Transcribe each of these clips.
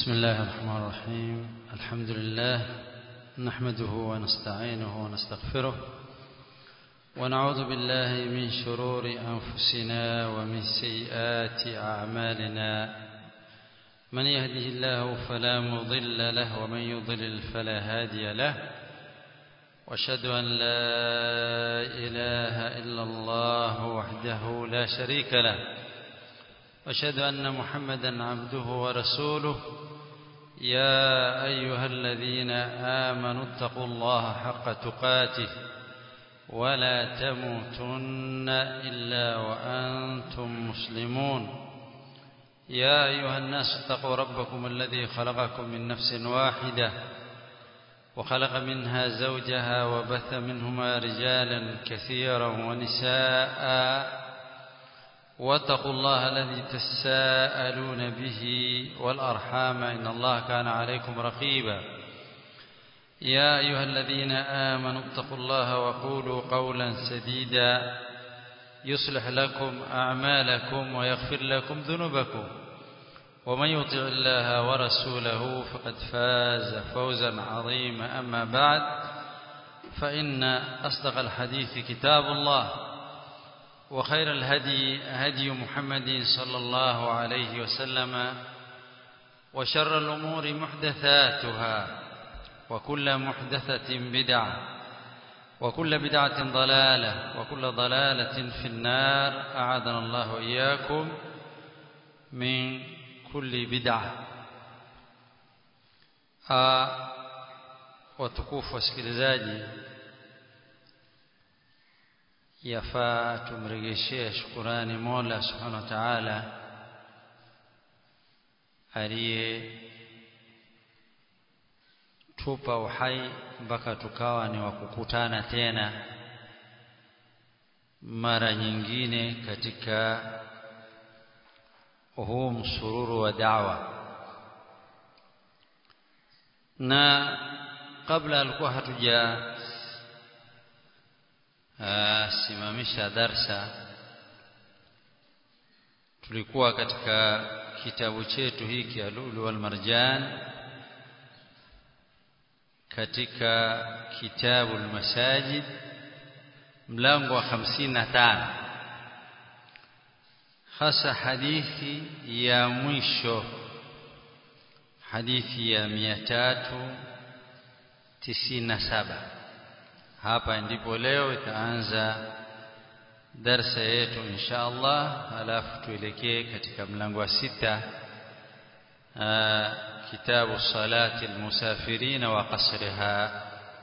بسم الله الرحمن الرحيم الحمد لله نحمده ونستعينه ونستغفره ونعوذ بالله من شرور أنفسنا ومن سيئات أعمالنا من يهده الله فلا مضل له ومن يضلل فلا هادي له واشهد أن لا إله إلا الله وحده لا شريك له واشهد أن محمدا عبده ورسوله يا أيها الذين آمنوا اتقوا الله حق تقاته ولا تموتن إلا وأنتم مسلمون يا أيها الناس اتقوا ربكم الذي خلقكم من نفس واحدة وخلق منها زوجها وبث منهما رجالا كثيرا ونساء واتقوا الله الذي تساءلون به والأرحام إن الله كان عليكم رقيبا يا أيها الذين آمنوا اتقوا الله وقولوا قولا سديدا يصلح لكم أعمالكم ويغفر لكم ذنوبكم ومن يطع الله ورسوله فقد فاز فوزا عظيما أما بعد فإن أصدق الحديث كتاب الله وخير الهدي هدي محمد صلى الله عليه وسلم وشر الأمور محدثاتها وكل محدثة بدعة وكل بدعة ضلالة وكل ضلالة في النار أعاذنا الله وإياكم من كل بدعة watukufu wasikilizaji yafaa tumregeshee shukurani Mola Subhanahu wa Ta'ala aliye tupa uhai mpaka tukawa ni wakukutana tena mara nyingine katika huu msururu wa da'wa na kabla alikuwa hatuja simamisha darsa tulikuwa katika kitabu chetu hiki Alulu wal Marjan katika kitabu al-Masajid mlango wa 55 hasa hadithi ya mwisho hadithi ya 397 hapa ndipo leo itaanza darsa yetu insha Allah halafu tuelekee katika mlango wa sita kitabu salati almusafirin wa qasriha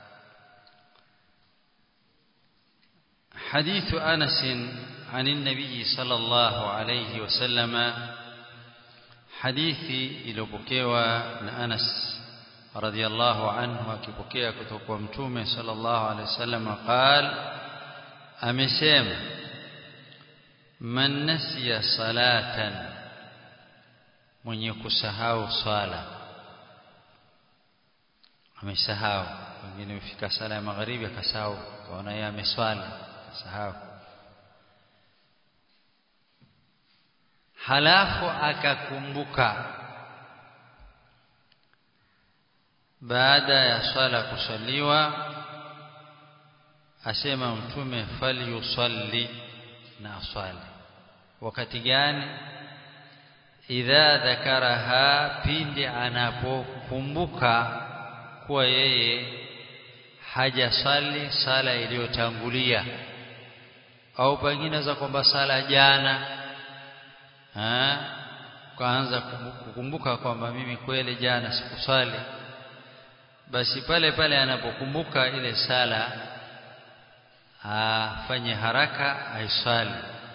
حديث أنس عن النبي صلى الله عليه وسلم حديثي إلوبكيوا أنس رضي الله عنه akipokea kutoka kwa mtume sallallahu alaihi wasallam قال amesema man nasiya salatan mwenye kusahau swala amesahau wengine ufika sala ya magharibi akasahau kaona yeye ameswali akasahau halafu akakumbuka baada ya swala kusaliwa asema mtume falyusalli na aswali wakati gani idha dhakaraha pindi anapokumbuka kuwa yeye hajasali sala iliyotangulia au pengine za kwamba sala jana ha kaanza kukumbuka kwamba mimi kweli jana sikusali basi pale pale anapokumbuka ile sala afanye haraka aisali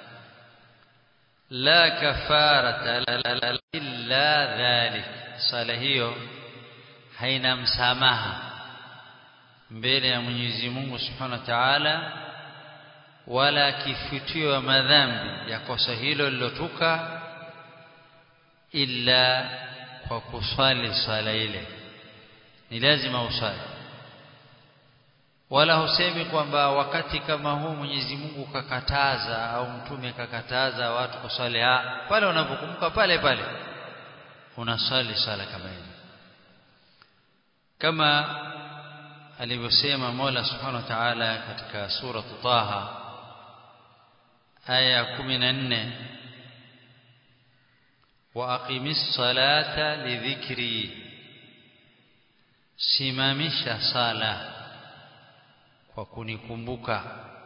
la kafarata illa dhalik sala hiyo haina msamaha mbele ya Mwenyezi Mungu Subhanahu wa Ta'ala wala kifutio wa madhambi ya kosa hilo lilotuka illa kwa kuswali swala ile ni lazima usali wala husemi kwamba wakati kama huu Mwenyezi Mungu kakataza au mtume kakataza watu kuswali pale unapokumbuka pale pale unasali sala kama ile kama alivyosema Mola Subhanahu wa Ta'ala katika sura Taha aya 14 wa aqimis salata lidhikri simamisha sala kwa kunikumbuka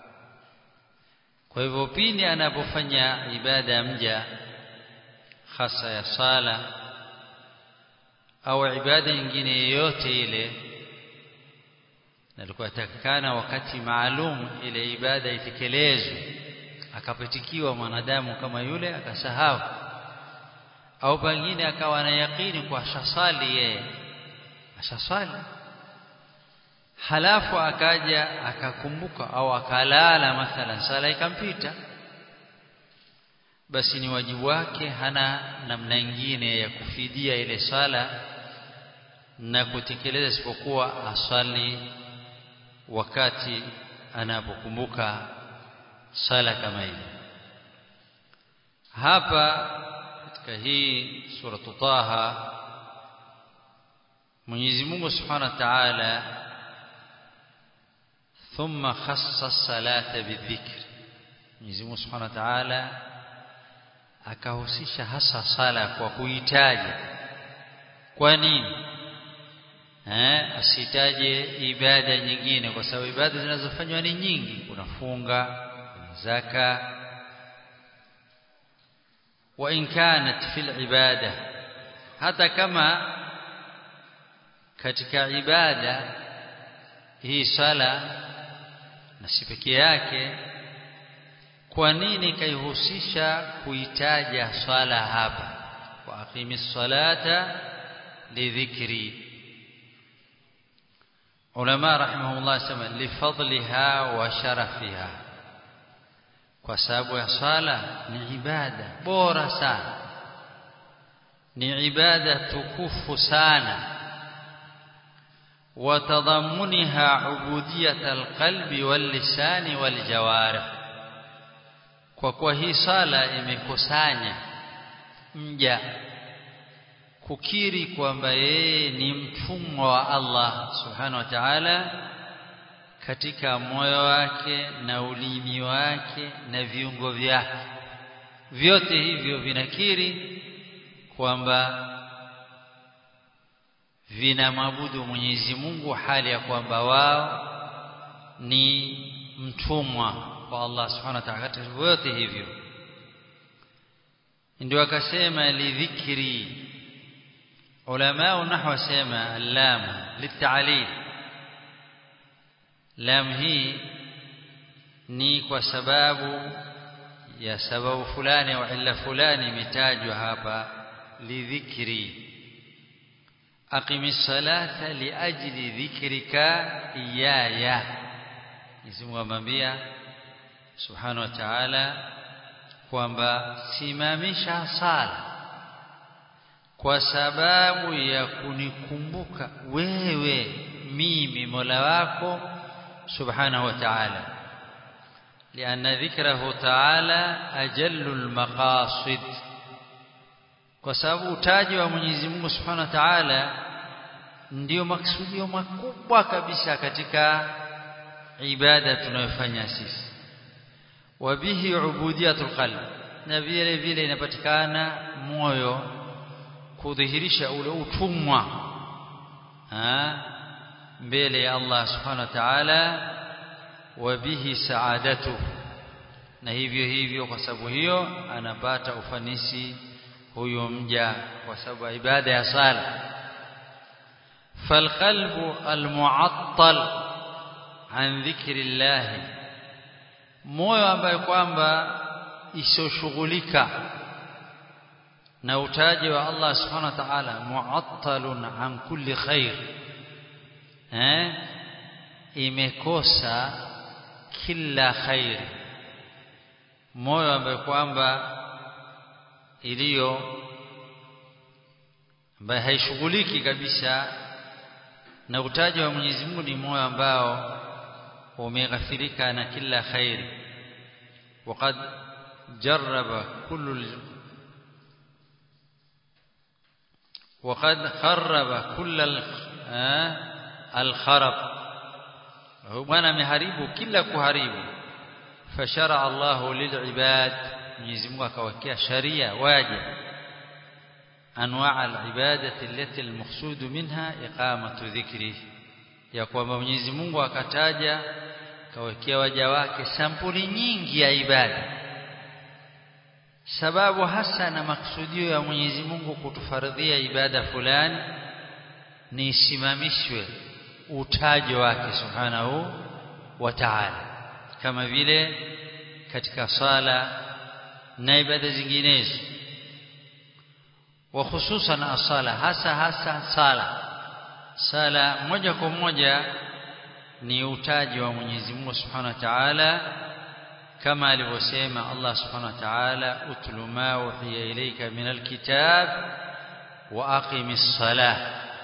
kwa hivyo pindi anapofanya ibada ya mja hasa ya sala au ibada nyingine yoyote ile nalikuwa takikana wakati maalum ile ibada itekelezwe akapitikiwa mwanadamu kama yule akasahau au pengine akawa na yakini kwa shasali yeye ashaswali halafu akaja akakumbuka au akalala mathalan sala ikampita basi ni wajibu wake hana namna nyingine ya kufidia ile sala na kutekeleza isipokuwa aswali wakati anapokumbuka sala kama ile hapa katika hii sura Taha Mwenyezi Mungu Subhanahu wa Ta'ala thumma khassa salata bidhikr Mwenyezi Mungu Subhanahu wa Ta'ala akahusisha hasa sala kwa kuitaja kwa nini eh asitaje ibada nyingine kwa sababu ibada zinazofanywa ni nyingi kuna funga kuna zaka wa in kanat fil ibada hata kama katika ibada hii sala na si pekee yake kwa nini kaihusisha kuitaja swala hapa wa aqimis salata lidhikri ulama rahimahullah sema lifadliha wa sharafiha kwa sababu ya swala ni ibada bora sana ni ibada tukufu sana وتضمنها عبودية القلب واللسان والجوارح kwa kuwa hii sala imekusanya mja kukiri kwamba yeye ni mtumwa wa Allah subhanahu wa ta'ala katika moyo wake na ulimi wake na viungo vyake vyote hivyo vinakiri kwamba vinamwabudu Mwenyezi Mungu hali ya kwamba wao ni mtumwa kwa Allah Subhanahu wa ta'ala katika vyote hivyo ndio akasema lidhikri ulama nahwa sema lam litalil lam hii ni kwa sababu ya sababu fulani au illa fulani imetajwa hapa lidhikri aqimis salata liajli dhikrika iyaya Mwenyezi Mungu amwambia Subhanahu wa Ta'ala kwamba simamisha sala kwa sababu ya kunikumbuka wewe mimi Mola wako Subhanahu wa Ta'ala لأن ذكره تعالى أجل المقاصد kwa sababu utaji wa Mwenyezi Mungu Subhanahu wa Ta'ala ndio maksudio makubwa kabisa katika ibada tunayofanya sisi wabihi ubudiyatul qalb na vile vile inapatikana moyo kudhihirisha ule utumwa mbele ya Allah Subhanahu wa Ta'ala wabihi saadatu na hivyo hivyo kwa sababu hiyo anapata ufanisi huyo mja kwa sababu ibada ya sala falqalbu almu'attal an dhikrillah moyo ambaye kwamba isoshughulika na utaji wa Allah subhanahu wa ta'ala mu'attalun an kulli khair eh imekosa kila khair moyo ambaye kwamba iliyo ambaye haishughuliki kabisa na utaji wa Mwenyezi Mungu ni moyo ambao umeghafirika na kila khairi وقد جرب كل وقد خرب كل الخرب bwana ameharibu kila kuharibu fashara Allahu lilibad Mwenyezi Mungu akawekea sharia waje anwaa alibadati allati almaqsud minha iqamatu dhikri ya kwamba Mwenyezi Mungu akataja kawekea waja wake sampuli nyingi ya ibada sababu hasa na maksudio ya Mwenyezi Mungu kutufaradhia ibada fulani ni isimamishwe utajo wake subhanahu wa ta'ala kama vile katika sala na ibada zinginezo wa hususan asala hasa hasa sala sala moja kwa moja ni utaji wa Mwenyezi Mungu Subhanahu wa Ta'ala kama alivyosema Allah Subhanahu wa Ta'ala utlu ma uhiya ilayka min alkitab wa aqimis salah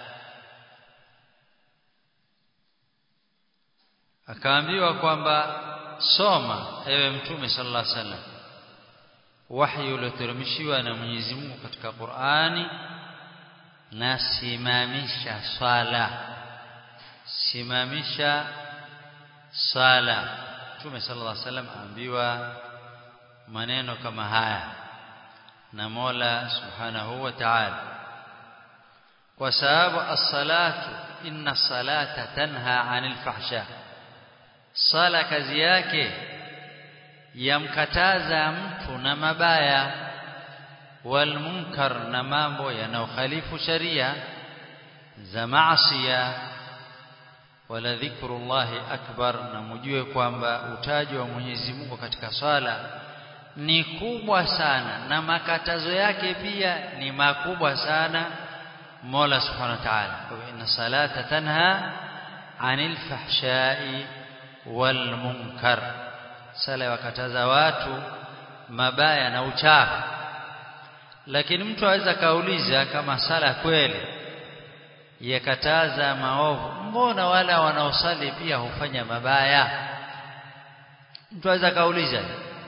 akaambiwa kwamba soma ewe mtume sallallahu alaihi wasallam wahyi ulioteremshiwa na Mwenyezi Mungu katika Qur'ani na simamisha swala simamisha sala Mtume sallallahu alaihi wasallam aambiwa maneno kama haya na Mola Subhanahu wa Ta'ala kwa sababu as-salatu inna salata tanha 'anil fahsha sala kazi yake yamkataza mtu na mabaya wal munkar na mambo yanayokhalifu sharia za maasiya wala dhikrullahi akbar na mjue kwamba utaji wa Mwenyezi Mungu katika swala ni kubwa sana na makatazo yake pia ni makubwa sana Mola Subhanahu wa Ta'ala kwa inna salata tanha anil fahsha'i wal munkar sala yakataza watu mabaya na uchafu lakini mtu aweza kauliza kama sala kweli yakataza maovu mbona wala wanaosali pia hufanya mabaya mtu aweza kauliza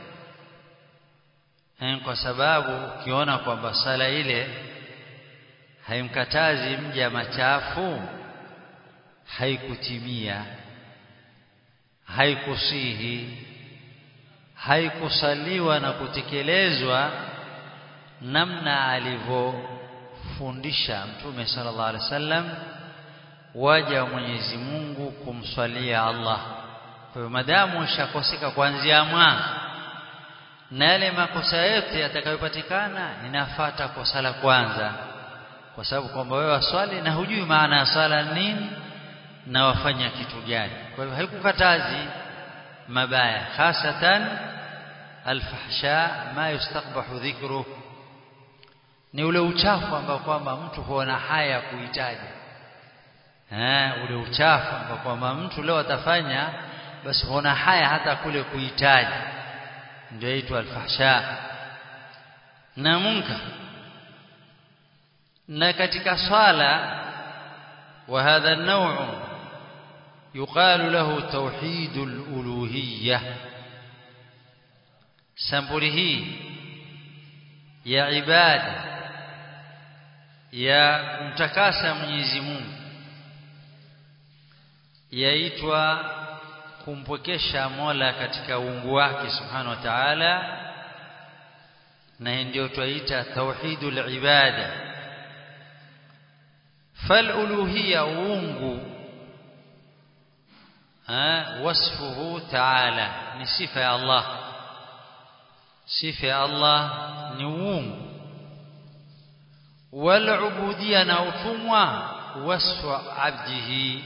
kwa sababu ukiona kwamba sala ile haimkatazi mja machafu haikutimia haikusihi haikusaliwa na kutekelezwa namna alivyofundisha mtume sallallahu alaihi wasallam waja wa Mwenyezi Mungu kumswalia Allah kwa hiyo madamu ushakoseka kuanzia mwanzo na yale makosa yote yatakayopatikana inafata kosa la kwanza kwa sababu kwamba wewe waswali na hujui maana ya swala nini na wafanya kitu gani kwa hiyo haikukatazi mabaya hasatan alfahsha ma yustaqbahu dhikruh ni ule uchafu ambao kwamba mtu huona haya kuhitaji eh ule uchafu ambao kwamba mtu leo atafanya basi huona haya hata kule kuhitaji ndio aitwa alfahsha na munkar na katika swala wa hadha an-naw' yuqalu lahu tauhidul uluhiyyah sampuli hii ya ibada ya kumtakasa Mwenyezi Mungu yaitwa kumpwekesha Mola katika uungu wake Subhanahu wa Ta'ala na ndio twaita tauhidul ibada fal uluhiyya uungu wasfuhu ta'ala ni sifa ya Allah sifa ya Allah ni uungu wal ubudiyya na utumwa wasfu abdihi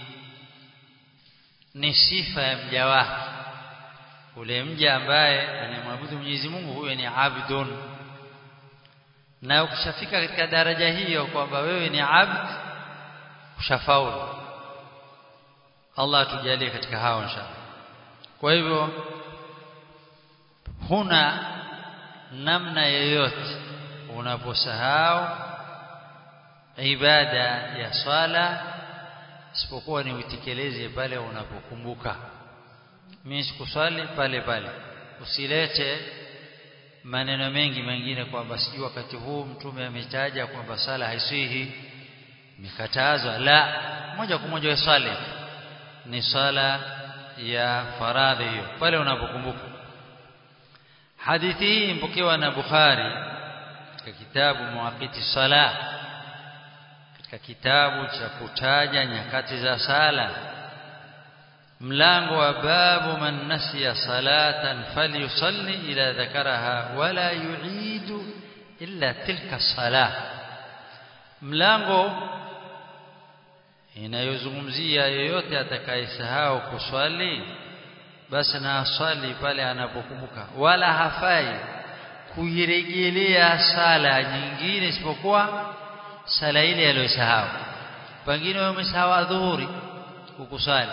ni sifa ya mja wake ule mja ambaye anamwabudu Mwenyezi Mungu huyo ni abdun na ukishafika katika daraja hiyo kwamba wewe ni abd ushafaulu Allah atujalie katika hao inshallah kwa hivyo huna namna yoyote unaposahau ibada ya swala isipokuwa ni utekeleze pale unapokumbuka mimi sikuswali pale pale usilete maneno mengi mengine kwamba sijui wakati huu mtume ametaja kwamba sala haisihi mikatazwa la moja kwa moja swali ni swala ya faradhi hiyo pale unapokumbuka hadithi hii mpokewa na Bukhari katika kitabu Muwaqiti Salah katika kitabu cha kutaja nyakati za sala mlango wa babu man nasiya salatan falyusalli ila dhakaraha wala yu'idu illa tilka salah mlango inayozungumzia yeyote atakayesahau kuswali basi na aswali pale anapokumbuka wala hafai kuirejelea sala nyingine isipokuwa sala ile aliyosahau pengine wewe umesahau adhuhuri ukusali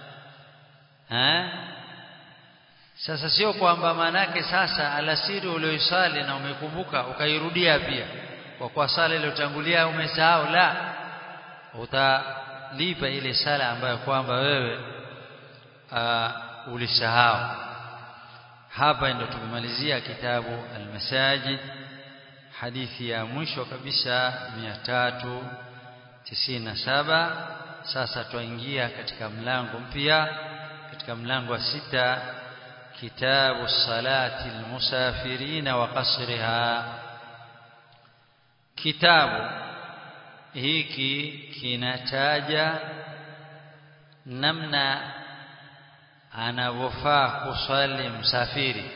eh sasa sio kwamba manake sasa alasiri ulioisali na umekumbuka ukairudia pia kwa kwa sala iliyotangulia umesahau la utalipa ile sala ambayo kwamba wewe uh, ulisahau hapa ndio tumemalizia kitabu al-masajid hadithi ya mwisho kabisa 397 sasa tuingia katika mlango mpya katika mlango wa sita kitabu salati almusafirina wa qasriha kitabu hiki kinataja namna anavyofaa kuswali msafiri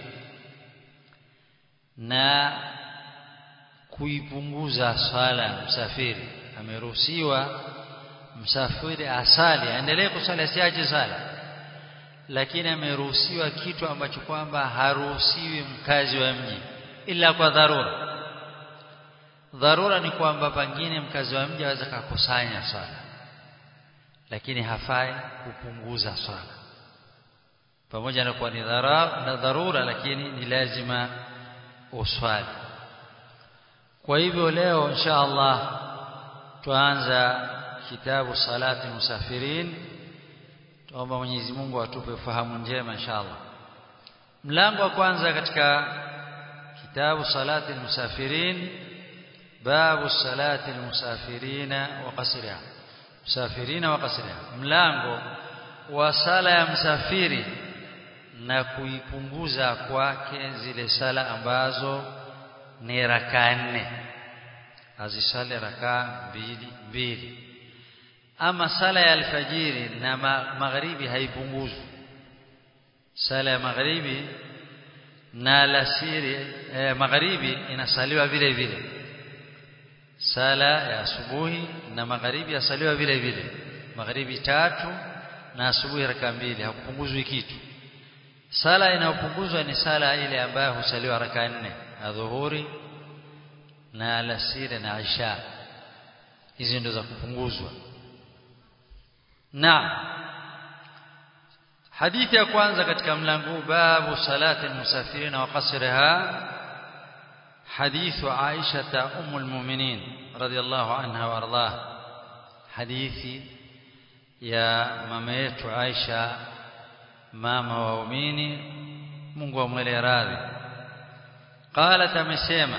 na kuipunguza swala msafiri ameruhusiwa msafiri asali aendelee kusali asiache sala lakini ameruhusiwa kitu ambacho kwamba haruhusiwi mkazi wa mji ila kwa dharura dharura ni kwamba pengine mkazi wa mji aweza kukusanya swala lakini hafai kupunguza swala pamoja na kuwa ni na dharura lakini ni lazima uswali kwa hivyo leo insha Allah tuanza kitabu salati musafirin tuomba Mwenyezi Mungu atupe ufahamu njema insha Allah mlango wa kwanza katika kitabu salati musafirin babu salati musafirina wa qasriha musafirina wa qasriha mlango wa sala ya msafiri na kuipunguza kwake zile sala ambazo ni raka nne azisali raka mbili mbili ama sala ya alfajiri na magharibi haipunguzwi sala ya magharibi na alasiri eh, magharibi inasaliwa vile vile sala ya asubuhi na magharibi yasaliwa vile vile magharibi tatu na asubuhi raka mbili hakupunguzwi kitu sala inayopunguzwa ni sala ile ambayo husaliwa raka nne adhuhuri na alasiri na isha hizi ndo za kupunguzwa na hadithi ya kwanza katika mlango babu salati musafirina wa qasriha حديث عائشة أم المؤمنين رضي الله عنها وأرضاه حديث يا ماميت عائشة ماما waumini Mungu amwele radhi قالت amesema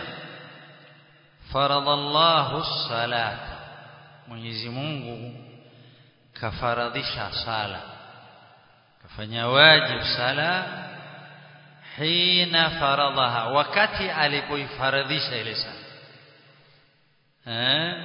faradallahu salat Mwenyezi Mungu kafaradhisha sala kafanya wajibu sala hina faradhaha wakati alipoifaradhisha ile sala eh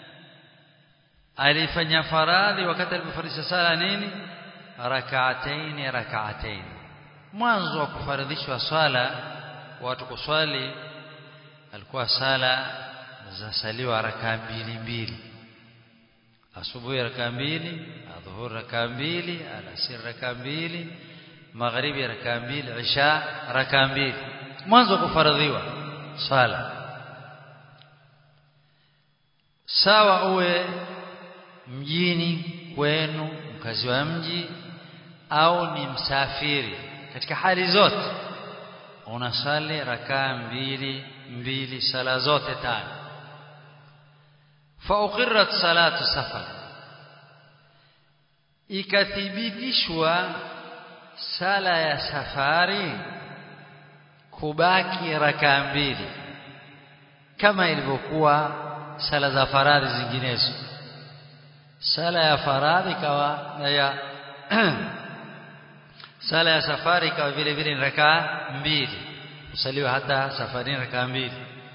alifanya faradhi wakati alipofaradhisha sala nini rak'atayn rak'atayn mwanzo wa kufaradhishwa swala watu kuswali alikuwa sala zasaliwa raka mbili mbili asubuhi raka mbili adhuhuri raka mbili alasiri raka mbili magharibi raka mbili isha raka mbili mwanzo kufaradhiwa swala sawa uwe mjini kwenu mkazi wa mji au ni msafiri katika hali zote unasali rakaa mbili mbili sala zote tano fa uqirrat salatu safar ikathibitishwa sala ya safari kubaki rakaa mbili kama ilivyokuwa sala za faradhi zinginezo sala ya faradhi kawa ya sala ya safari kawa vile vile ni rakaa mbili usaliwa hata safarini rakaa mbili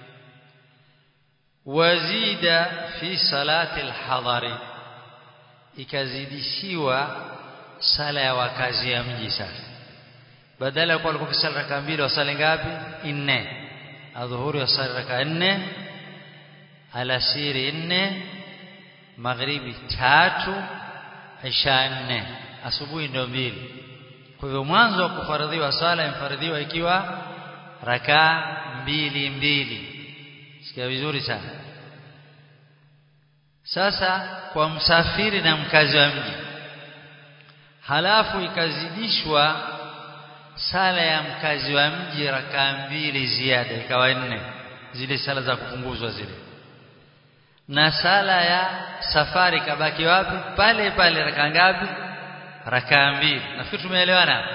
wazida fi salati alhadari ikazidishiwa sala ya wakazi ya mji sasa badala ya kuwa walikuwa kisali rakaa mbili wasali ngapi nne adhuhuri wasali rakaa nne alasiri nne magharibi tatu isha nne asubuhi ndio mbili kwa hivyo mwanzo wa kufaradhiwa sala imefaradhiwa ikiwa rakaa mbili mbili sikia vizuri sana sasa kwa msafiri na mkazi wa mji halafu ikazidishwa sala ya mkazi wa mji rakaa mbili ziada ikawa nne zile sala za kupunguzwa zile na sala ya safari kabaki wapi pale pale rakaa ngapi rakaa mbili nafikiri tumeelewana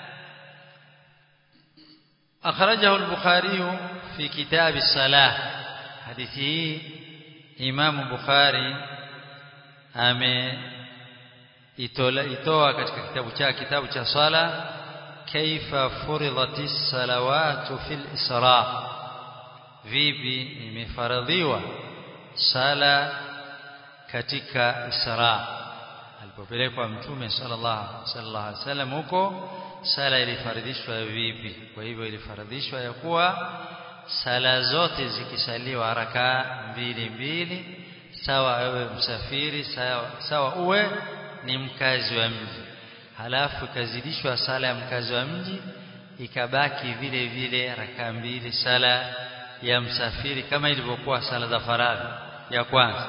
akhrajahu al-bukhari fi kitab as-salah hadithi hii imam bukhari ame itola itoa katika kitabu cha kitabu cha sala kaifa furidatis salawatu fil isra vipi imefaradhiwa sala katika isra alipopelekwa mtume sallallahu alaihi wasallam huko sala ilifaradhishwa vipi kwa hivyo ilifaradhishwa ya kuwa sala zote zikisaliwa rakaa mbili mbili sawa awe msafiri sawa, sawa uwe ni mkazi wa mji halafu ikazidishwa sala ya mkazi wa mji ikabaki vile vile rakaa mbili sala ya msafiri kama ilivyokuwa sala za faradhi ya kwanza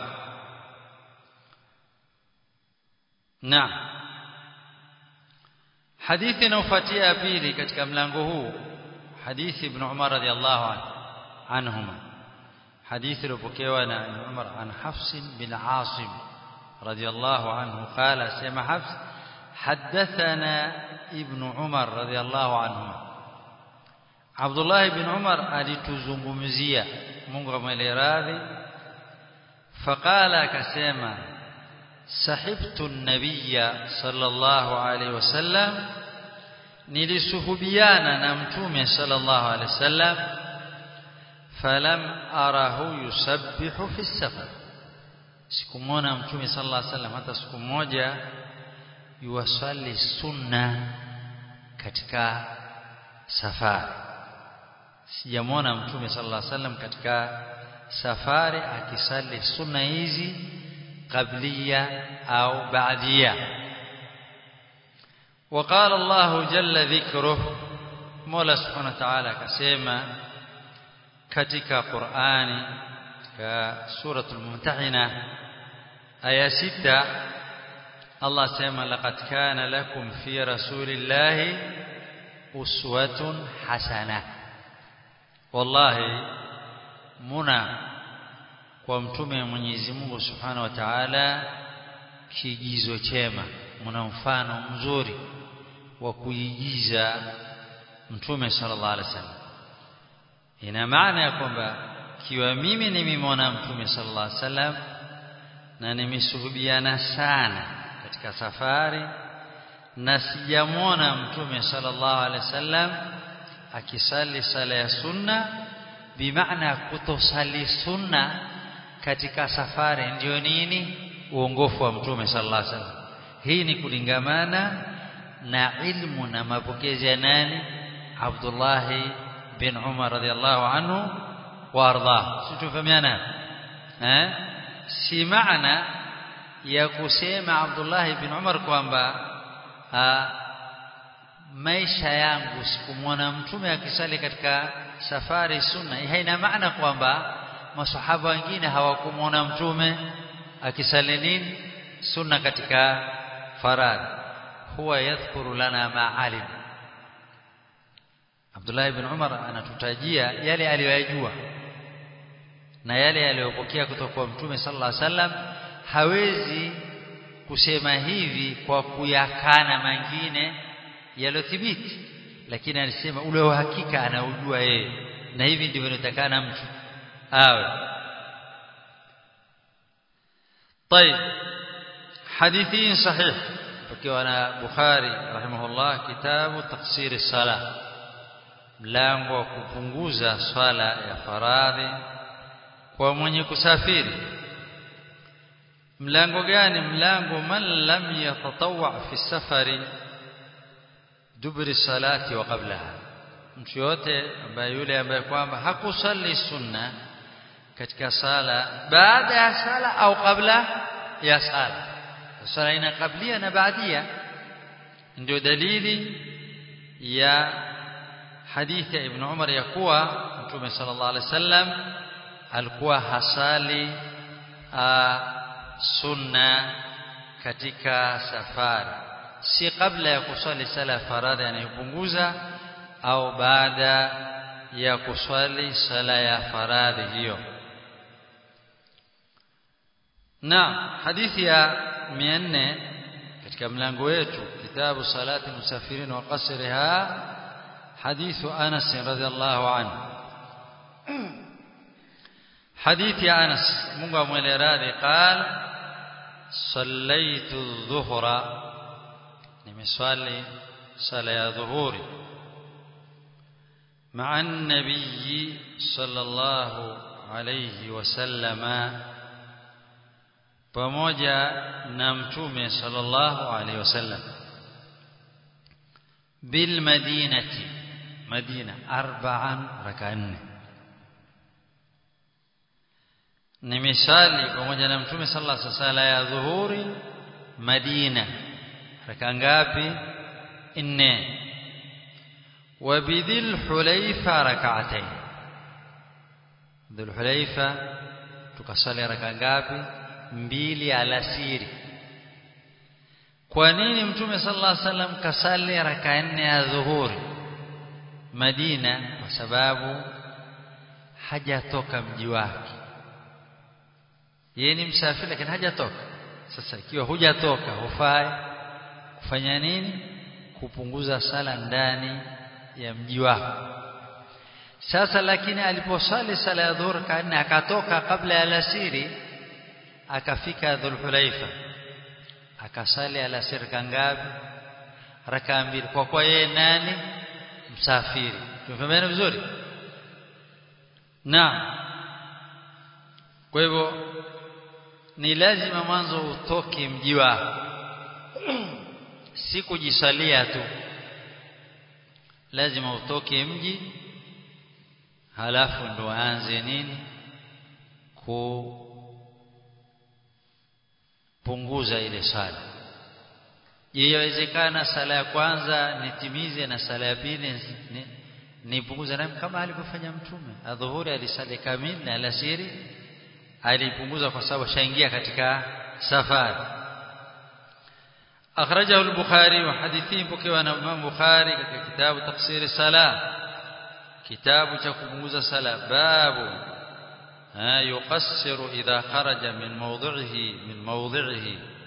naam hadithi inayofuatia ya pili katika mlango huu hadithi ibn Umar radhiallahu anhuma hadithi iliyopokewa na ibn Umar an Hafs bin Asim radhiallahu anhu qala sema Hafs حدثنا ابن عمر رضي الله عنهما عبد الله بن عمر alituzungumzia Mungu amwele radhi faqala akasema sahibtu an-nabiyya sallallahu alayhi wasallam nilisuhubiana na mtume sallallahu alayhi wasallam falam arahu yusabbihu fi safar sikumwona mtume sallallahu alayhi wasallam hata siku moja yuwasali sunna katika safari sijamwona mtume sallallahu alaihi wasallam katika safari akisali sunna hizi qablia au baadia وقال الله جل ذكره مولا سبحانه وتعالى كسيما katika Qur'ani katika suratul Mumtahina aya 6 Allah sema laqad kana lakum fi rasulillahi uswatun hasana wallahi muna kwa mtume wa Mwenyezi Mungu Subhanahu wa Ta'ala kigizo chema muna mfano mzuri wa kuigiza mtume sallallahu alaihi wasallam ina maana ya kwamba kiwa mimi nimemwona mtume sallallahu alaihi wasallam na nimesuhubiana sana katika safari na sijamwona mtume sallallahu alaihi wasallam akisali sala ya sunna bimaana kutosali sunna katika safari ndio nini uongofu wa mtume sallallahu alaihi wasallam hii ni kulingamana na ilmu na mapokezi ya nani Abdullah bin Umar radhiallahu anhu wa ardah situfahamiana eh si maana ya kusema Abdullah bin Umar kwamba maisha yangu sikumwona mtume akisali katika safari sunna haina maana kwamba masahaba wengine hawakumwona mtume akisali nini sunna katika faradhi huwa yadhkuru lana ma alim Abdullah ibn Umar anatutajia yale aliyoyajua na yale aliyopokea kutoka kwa Mtume sallallahu alaihi wasallam hawezi kusema hivi kwa kuyakana mengine yaliyothibiti lakini alisema ule wa hakika anaujua yeye na hivi ndivyo inatakana mtu awe طيب hadithi sahih ukiwa na Bukhari rahimahullah kitabu tafsiri sala mlango wa kupunguza swala ya faradhi kwa mwenye kusafiri mlango gani mlango man lam yatatawwa fi safari dubri salati wa qablaha mtu yote ambaye yule ambaye kwamba hakusali sunna katika sala baada ya sala au kabla ya sala sala ina kablia na baadia ndio dalili ya hadithi ya ibn Umar ya kuwa Mtume sallallahu alaihi wasallam alikuwa hasali sunna katika safari si kabla ya kuswali sala ya faradhi anayopunguza au baada ya kuswali sala ya faradhi hiyo na hadithi ya 400 katika mlango wetu kitabu salati musafirin wa qasriha hadithu Anas radhiallahu anhu hadithi ya Anas Mungu amwele radhi qala صليت الظهر nimeswali sala ya dhuhuri مع النبي صلى الله عليه وسلم pamoja na mtume sallallahu alaihi wasallam bil madinati madina arba'an rak'an nimesali pamoja na mtume sallallahu alaihi wasallam ya dhuhuri madina raka ngapi nne وبذي الحليفة ركعتين ذي الحليفة tukasali raka ngapi mbili alasiri kwa nini mtume sallallahu alaihi wasallam kasali raka nne ya dhuhuri Madina kwa sababu hajatoka mji wake yeye ni msafiri lakini hajatoka sasa ikiwa hujatoka hufai kufanya nini kupunguza sala ndani ya mji wako sasa lakini aliposali sala ya dhuhur kana akatoka kabla ya alasiri akafika dhulhulaifa akasali alasiri kangapi raka mbili kwa kwa yeye nani msafiri tumefahamiana vizuri na kwa hivyo ni lazima mwanzo utoke mji wako si kujisalia tu lazima utoke mji halafu ndo aanze nini kupunguza ile sala je yawezekana sala ya kwanza nitimize na sala ya pili nipunguze na kama alivyofanya mtume adhuhuri alisali kamili na alasiri alipunguza kwa sababu shaingia katika safari أخرجه البخاري وحديثين بكي الإمام بخاري كتاب تقصير الصلاة كتاب تكموز الصلاة باب ها يقصر إذا خرج من موضعه من موضعه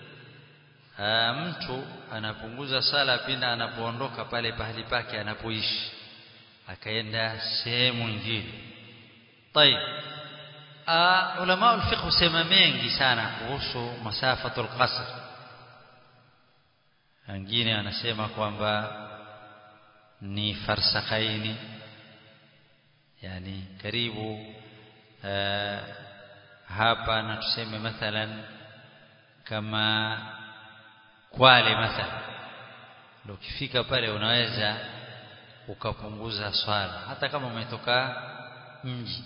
mtu anapunguza sala pindi anapoondoka pale pahali pake anapoishi akaenda sehemu nyingine طيب ulama al-fiqh husema mengi sana kuhusu masafatul qasr wengine anasema kwamba ni farsakhaini yani karibu uh, hapa na tuseme mathalan kama Kwale mathalan ndio ukifika pale unaweza ukapunguza swala hata kama umetoka mji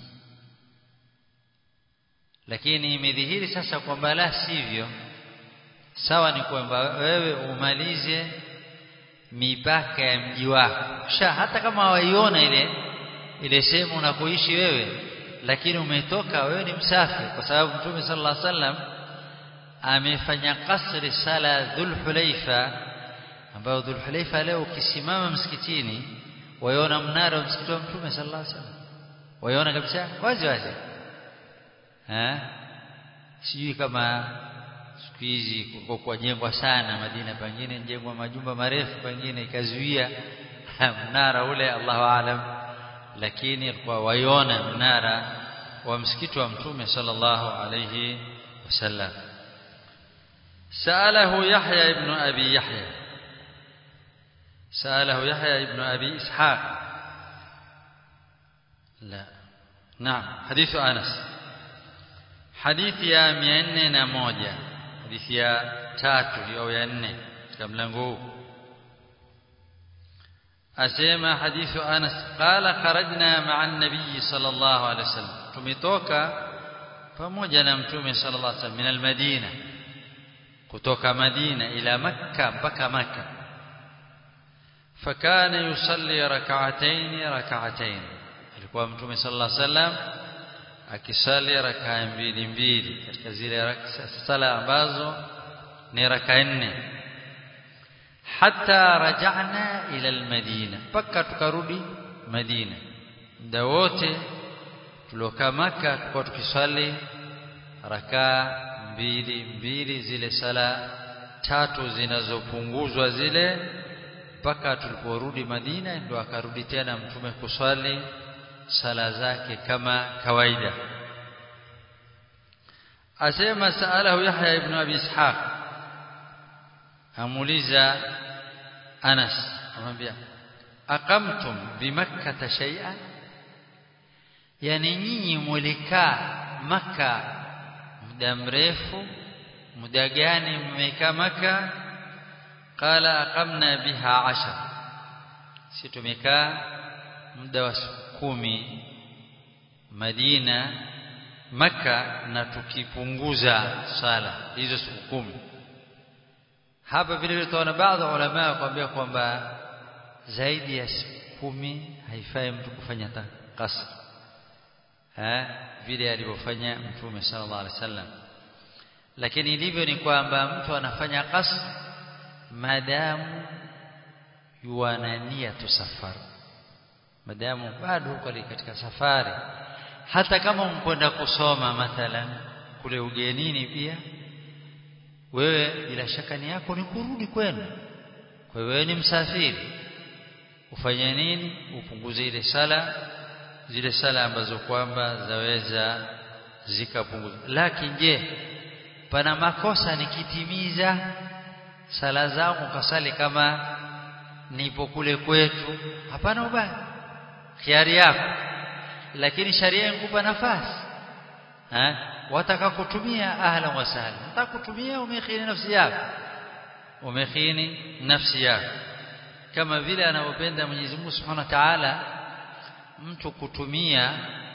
lakini imedhihiri sasa kwamba la sivyo sawa ni kwamba wewe umalize mipaka ya mji wako sha hata kama waiona ile ile sehemu unakoishi wewe lakini umetoka wewe ni msafiri kwa sababu Mtume sallallahu alaihi wasallam amefanya kasri sala Dhulhulaifa ambayo Dhulhulaifa leo ukisimama msikitini waiona mnara wa msikiti wa Mtume sallallahu alaihi wasallam waiona kabisa wazi wazi eh sijui kama siku hizi kuko kujengwa sana Madina pengine njengwa majumba marefu pengine ikazuia mnara ule Allahu aalam lakini kwa waiona mnara wa msikiti wa mtume sallallahu alayhi wasallam سأله يحيى ابن أبي يحيى سأله يحيى ابن أبي إسحاق لا نعم حديث أنس حديث يا مئننا موجة حديث يا تاتو أو يا نne katika mlango huu asema hadithu Anas qala kharajna ma'a an-nabiy sallallahu alayhi wasallam tumetoka pamoja na mtume sallallahu alayhi wasallam min al-Madina kutoka Madina ila Makka mpaka Makka fakana yusalli rak'atayn rak'atayn alikuwa mtume sallallahu alayhi wasallam akisali rakaa mbili mbili katika zile sala ambazo ni rakaa nne hatta raja'na ila almadina mpaka tukarudi Madina muda wote tuliokaa Maka tulikuwa tukiswali rakaa mbili mbili zile sala tatu zinazopunguzwa zile mpaka tuliporudi Madina ndio akarudi tena mtume kuswali sala zake kama kawaida asema saalahu Yahya ibn Abi Ishaq amuliza Anas amwambia aqamtum bimakkah shay'an yani nyinyi mulikaa maka muda mrefu muda gani mmekaa maka qala aqamna biha ashar si tumekaa muda wa siku kumi Madina maka na tukipunguza sala hizo siku kumi hapa vile vile tunaona baadhi ya ulama wakwambia kwamba zaidi ya siku kumi haifai mtu kufanya kasr eh vile alivyofanya mtume sallallahu alaihi wasallam lakini ilivyo ni kwamba mtu anafanya kasr madamu yuana nia tu safari madamu bado uko katika safari hata kama mkwenda kusoma mathalan kule ugenini pia wewe bila shaka ni yako ni kurudi kwenu kwa hiyo wewe ni msafiri ufanye nini upunguze ile sala zile sala ambazo kwamba zaweza zikapunguza lakini je pana makosa nikitimiza sala zangu kasali kama nipo kule kwetu hapana ubaya khiari yako lakini sharia inkupa nafasi eh wataka kutumia ahla wa sahla wataka kutumia umekhini nafsi yako umekhini nafsi yako kama vile anavyopenda Mwenyezi Mungu Subhanahu wa Ta'ala mtu kutumia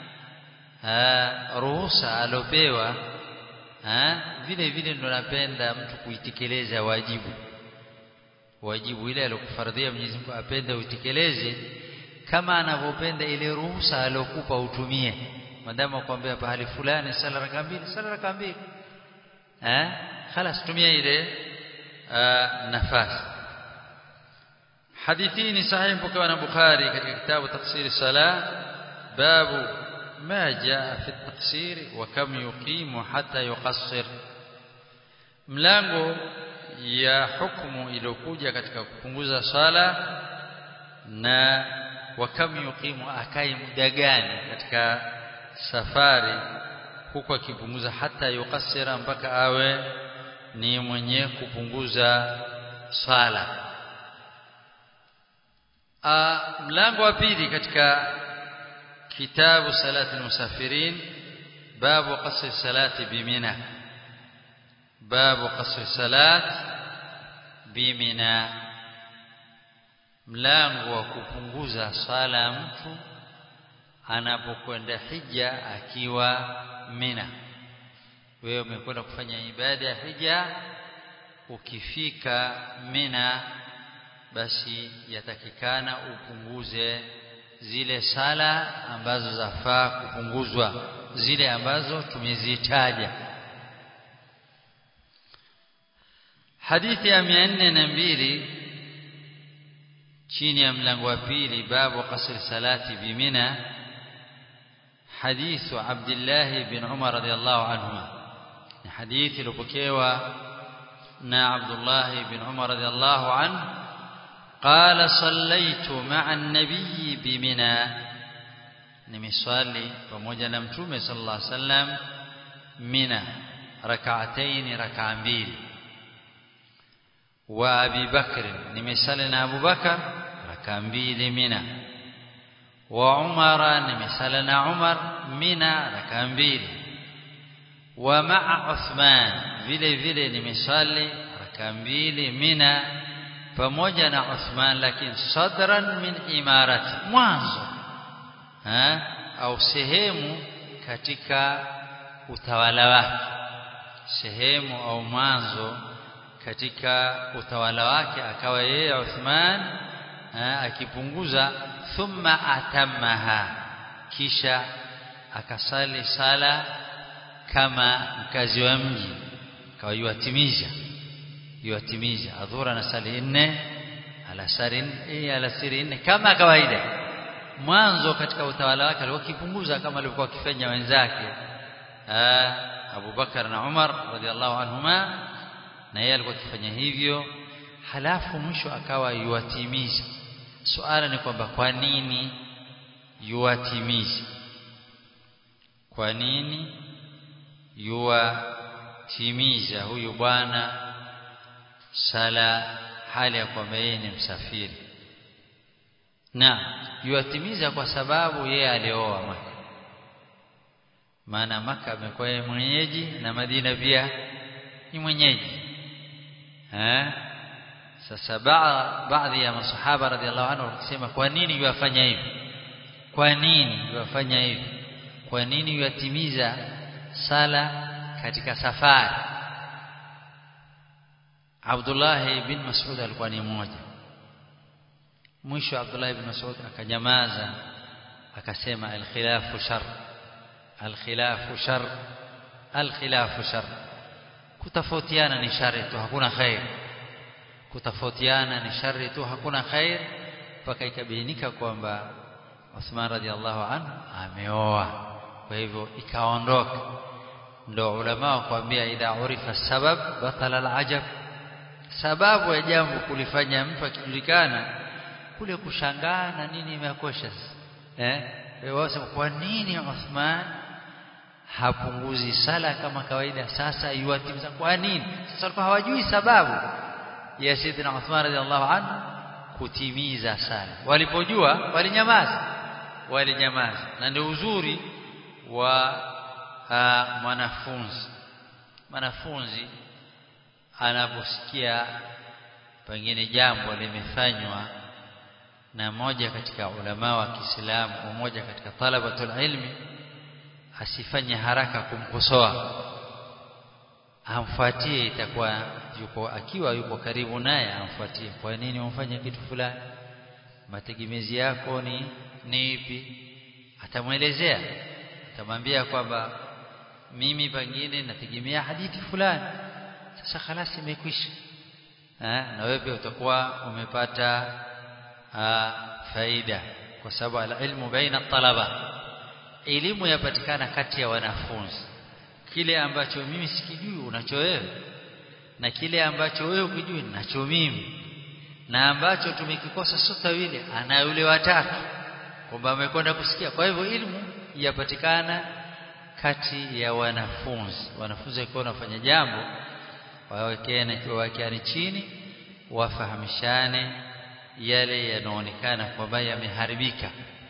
ruhusa alopewa vile vile ndo napenda mtu kuitekeleza wajibu wajibu ile alokufardhia Mwenyezi Mungu apende uitekeleze kama anavyopenda ile ruhusa alokupa utumie madamu akwambia pahali fulani sala raka mbili sala raka mbili eh خلاص tumia ile nafasi hadithi ni sahihi mpokewa na Bukhari katika kitabu tafsiri sala babu ما جاء في التقصير وكم يقيم حتى يقصر mlango ya hukumu iliyokuja katika kupunguza sala na wakam yuqimu akai muda gani katika safari huku akipunguza hata yukasira mpaka awe ni mwenye kupunguza sala mlango wa pili katika kitabu salati almusafirin babu qasr salati bimina babu qasr salat bimina mlango wa kupunguza sala ya mtu anapokwenda hija akiwa Mina wewe umekwenda kufanya ibada ya hija ukifika Mina basi yatakikana upunguze zile sala ambazo zafaa kupunguzwa zile ambazo tumezitaja hadithi ya 402 chini ya mlango wa pili babu qasr salati bimina حديث عبد الله بن عمر رضي الله عنهما حديث لبكيوا نا عبد الله بن عمر رضي الله عنه قال صليت مع النبي بمنى nimeswali pamoja na mtume sallallahu alaihi wasallam mina rak'atayn rak'a mbili wa Abi Bakr nimesali na Abu Bakar raka mbili Mina wa Umara nimesali na Umar Mina raka mbili wa ma'a Uthman vile vile nimesali raka mbili Mina pamoja na Uthman lakini sadran min imarati mwanzo ha au sehemu katika utawala wake sehemu au mwanzo katika utawala wake akawa yeye Uthman akipunguza thumma atammaha kisha akasali sala kama mkazi wa mji akawa yuatimiza yuatimiza adhura na sali nne alasari nne alasiri nne kama kawaida mwanzo katika utawala wake alikuwa kipunguza kama alivyokuwa akifanya wenzake Abu Bakar na Umar radhiallahu anhuma na yeye alikuwa akifanya hivyo halafu mwisho akawa yuatimiza suala ni kwamba kwa nini yuatimiza kwa nini yuatimiza huyu bwana sala hali ya kwamba yeye ni msafiri na yuatimiza kwa sababu yeye alioa Maka maana Maka amekuwa yeye mwenyeji na Madina pia ni mwenyeji eh sasa baadhi ya masahaba radhiallahu anhu wakisema kwa nini yuafanya hivi kwa nini yuafanya hivi kwa nini yuatimiza sala katika safari Abdullah bin Mas'ud alikuwa ni mmoja mwisho Abdullah bin Mas'ud akanyamaza akasema al-khilafu shar al-khilafu shar al-khilafu shar kutofautiana ni shari tu hakuna khair kutofautiana ni shari tu hakuna khair mpaka ikabainika kwamba Uthman radhiallahu anhu ameoa kwa hivyo ikaondoka ndo ulama wakwambia idha urifa sabab batala alajab sababu ya jambo kulifanya mtu akijulikana kule kushangaa na nini imekosha eh wasema kwa nini Uthman hapunguzi sala kama kawaida sasa yuatimiza kwa nini sasa walikuwa hawajui sababu ya Sayyidina Uthman radhiallahu anhu kutimiza sala walipojua walinyamaza walinyamaza na ndio uzuri wa mwanafunzi mwanafunzi anaposikia pengine jambo limefanywa na moja katika ulama wa Kiislamu mmoja katika talabatul ilmi asifanye haraka kumkosoa amfuatie itakuwa yuko akiwa yuko karibu naye amfuatie kwa nini umfanye kitu fulani mategemezi yako ni ni ipi atamwelezea atamwambia kwamba mimi pengine nategemea hadithi fulani sasa khalasi imekwisha na wewe pia utakuwa umepata faida kwa sababu alilmu baina talaba elimu yapatikana kati ya wanafunzi kile ambacho mimi sikijui unacho wewe na kile ambacho wewe ukijui nacho mimi na ambacho tumekikosa sote wawili ana yule watatu kwamba amekwenda kusikia kwa hivyo elimu yapatikana kati ya wanafunzi wanafunzi wakiwa wanafanya jambo wawekeane wawekeane chini wafahamishane yale yanaonekana kwamba yameharibika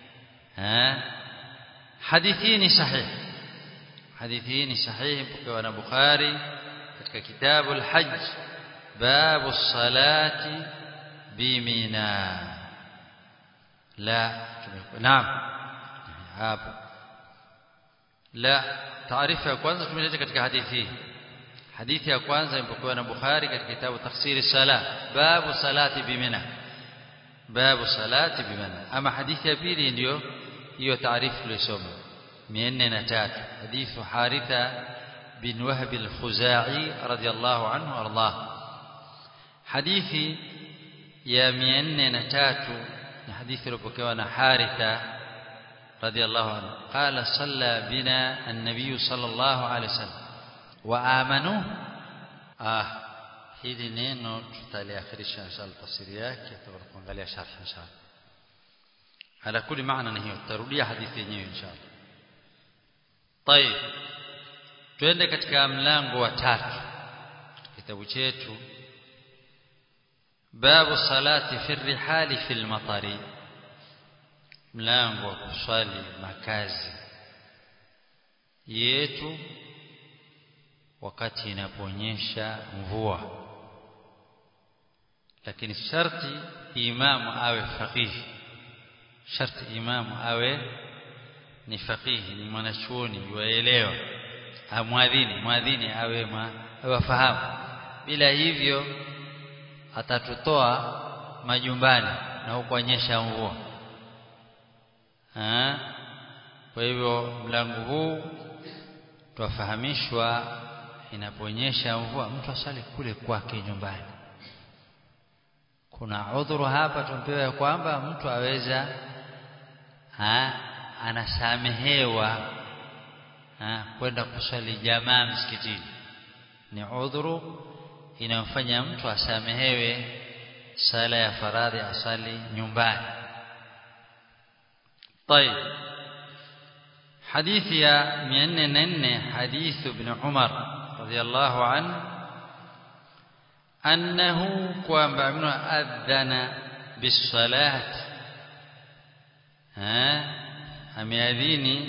hadithi ni sahihi hadithi ni sahihi mpokewa na Bukhari katika kitabu al-Hajj babu salati bimina la naam hapo la taarifa ya kwanza tumeleta katika hadithi hii hadithi ya kwanza imepokewa na Bukhari katika kitabu tafsiri sala babu salati bimina babu salati bimina ama hadithi ya pili ndio hiyo taarifu tulisoma 403 hadithu Haritha bin Wahb al-Khuzai radiyallahu anhu ardah hadithi ya 403 na hadithi iliyopokewa na Haritha radiyallahu anhu qala salla bina an-nabiy sallallahu alayhi wasallam wa amanu ah hili neno tutaliakhirisha inshallah tafsiri yake tutakuangalia sharh inshallah ala kulli maana ni hiyo tutarudia hadithi yenyewe inshallah طيب twende katika mlango wa tatu kitabu chetu babu salati fi rihali fi lmatari mlango wa kuswali makazi yetu wakati inaponyesha mvua lakini sharti imamu awe faqihi sharti imamu awe ni faqihi ni mwanachuoni yuaelewa amwadhini mwadhini awe awafahamu bila hivyo atatutoa majumbani na hukuonyesha mvua kwa hivyo mlango huu twafahamishwa inaponyesha mvua mtu asali kule kwake nyumbani kuna udhuru hapa tumpewa kwamba mtu aweza ha, anasamehewa kwenda kuswali jamaa msikitini ni udhuru inayomfanya mtu asamehewe sala ya faradhi asali nyumbani طيب حديث يا من حديث ابن عمر رضي الله عنه أنه قام ابن أذن بالصلاة ها أمياذيني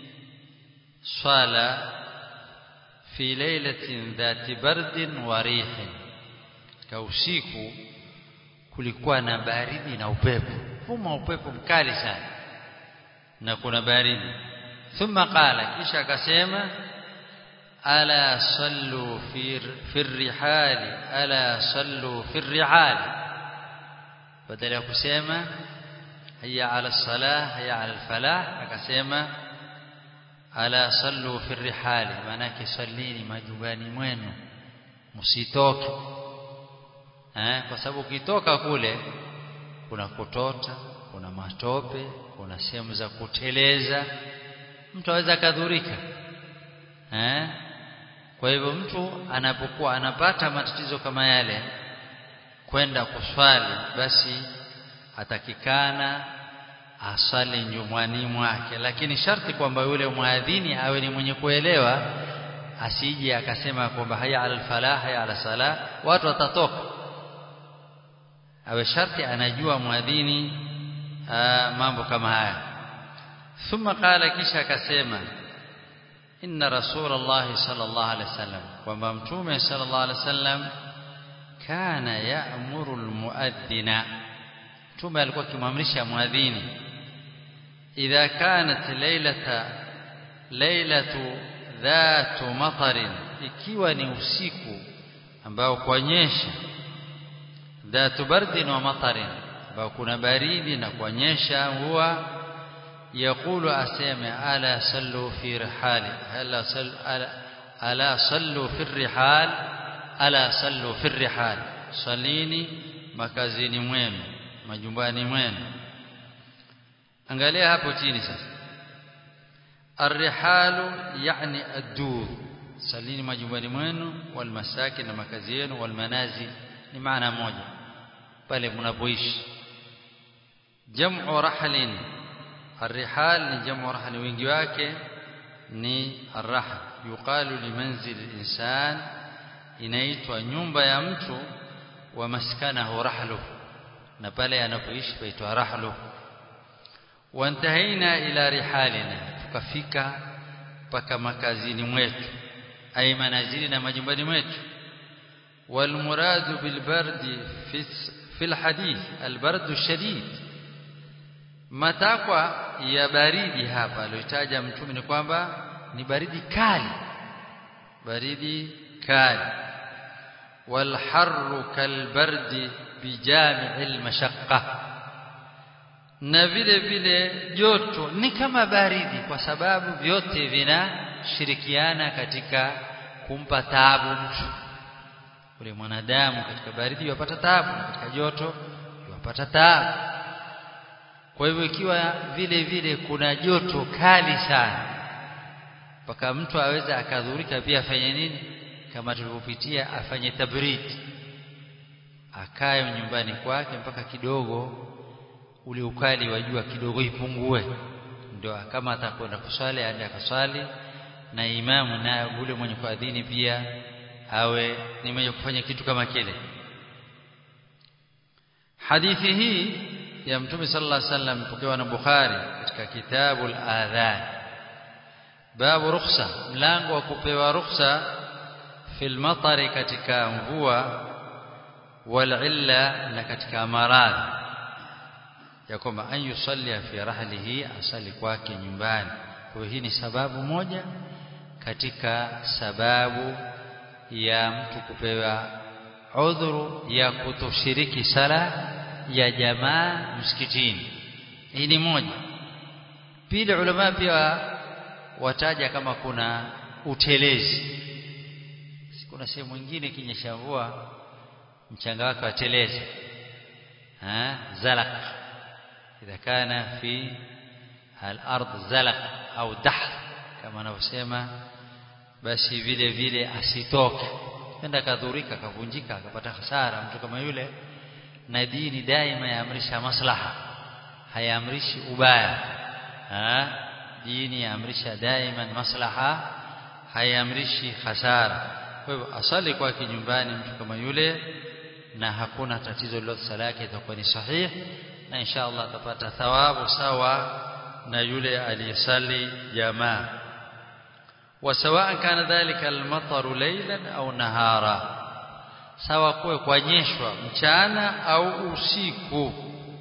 صلى في ليلة ذات برد وريح كوسيكو kulikuwa na baridi na upepo huma upepo mkali sana na kuna baridi thumma qala kisha akasema ala sallu fi fi rihali ala sallu fi rihali badala ya kusema hayya ala salah hayya ala falah akasema ala sallu fi rihali maana yake sallini majumbani mwenu msitoke eh kwa sababu ukitoka kule kuna kutota kuna matope kuna sehemu za kuteleza mtu aweza kadhurika eh kwa hivyo mtu anapokuwa anapata matatizo kama yale kwenda kuswali basi atakikana asali nyumbani mwake lakini sharti kwamba yule muadhini awe ni mwenye kuelewa asije akasema kwamba haya ala falah haya ala sala watu watatoka awe sharti anajua muadhini mambo kama haya thumma qala kisha akasema inna rasulullah sallallahu alaihi wasallam kwamba mtume sallallahu alaihi wasallam kana ya'muru almuadhdhina mtume alikuwa akimwamrisha muadhini idha kanat laylata laylatu dhatu matarin ikiwa ni usiku ambao kuonyesha dhatu bardin wa matarin ambao kuna baridi na kuonyesha huwa يقول أسامع ألا صلوا في رحال ألا صل ألا, ألا صلوا في الرحال ألا صلوا في الرحال صليني makazini mwenu majumbani mwenu angalia hapo chini sasa arrihalu yani ad-dur salini majumbani mwenu wal masakin na makazi yenu wal manazil ni maana moja pale mnapoishi jam'u rahlin الرحال ni jamu rahli wingi wake ni arrahl yuqalu limanzil insan inaitwa nyumba ya mtu wa maskanahu rahlu na pale anapoishi paitwa rahlu wantahaina ila rihalina tukafika mpaka makazini mwetu ay manazili na majumbani mwetu والمراد بالبرد في في الحديث البرد الشديد matakwa ya baridi hapa aliyotaja mtume ni kwamba ni baridi kali baridi kali والحر كالبرد بجامع المشقة na vile vile joto ni kama baridi kwa sababu vyote vinashirikiana katika kumpa taabu mtu ule mwanadamu katika baridi yupata taabu na katika joto yupata taabu kwa hivyo ikiwa vile vile kuna joto kali sana mpaka mtu aweza akadhurika pia afanye nini kama tulivyopitia afanye tabrid akae nyumbani kwake mpaka kidogo ule ukali wa jua kidogo ipungue ndio kama atakwenda kuswali aende akaswali na imamu na ule mwenye kuadhini pia awe ni mwenye kufanya kitu kama kile hadithi hii ya mtume sallallahu alaihi wasallam pokewa na Bukhari katika kitabu al-adhan babu rukhsa mlango wa kupewa rukhsa fil matari katika mvua wal illa na katika maradhi ya kwamba an yusalli fi rahlihi asali kwake nyumbani kwa hii ni sababu moja katika sababu ya mtu kupewa udhuru ya kutoshiriki sala ya jamaa msikitini hii ni moja pili ulama pia wataja kama kuna utelezi kuna sehemu nyingine kinyesha mvua mchanga wake wateleza ha zalaq idha kana fi al-ard zalaq au dahr kama anavyosema basi vile vile asitoke enda kadhurika kavunjika akapata hasara mtu kama yule na dini daima yaamrisha maslaha hayaamrishi ubaya ha dini yaamrisha daima maslaha hayaamrishi hasara kwa hivyo asali kwake nyumbani mtu kama yule na hakuna tatizo lolote sala yake itakuwa ni sahihi na insha Allah atapata thawabu sawa na yule aliyesali jamaa وسواء كان ذلك المطر ليلا أو نهارا sawa kuwe kwanyeshwa mchana au usiku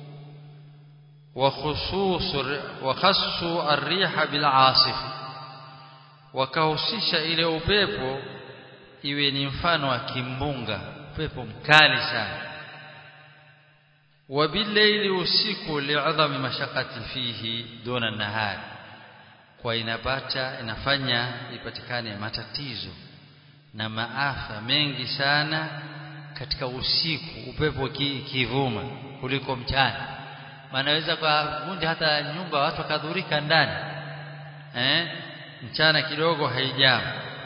وخصوص وخص الريح بالعاصف wakahusisha ile upepo iwe ni mfano wa kimbunga upepo mkali sana wabillaili usiku li'adhami mashaqati fihi duna nahari kwa inapata inafanya ipatikane matatizo na maafa mengi sana katika usiku upepo kivuma kuliko mchana manaweza kwa vunja hata nyumba watu wakadhurika ndani eh mchana kidogo haijamu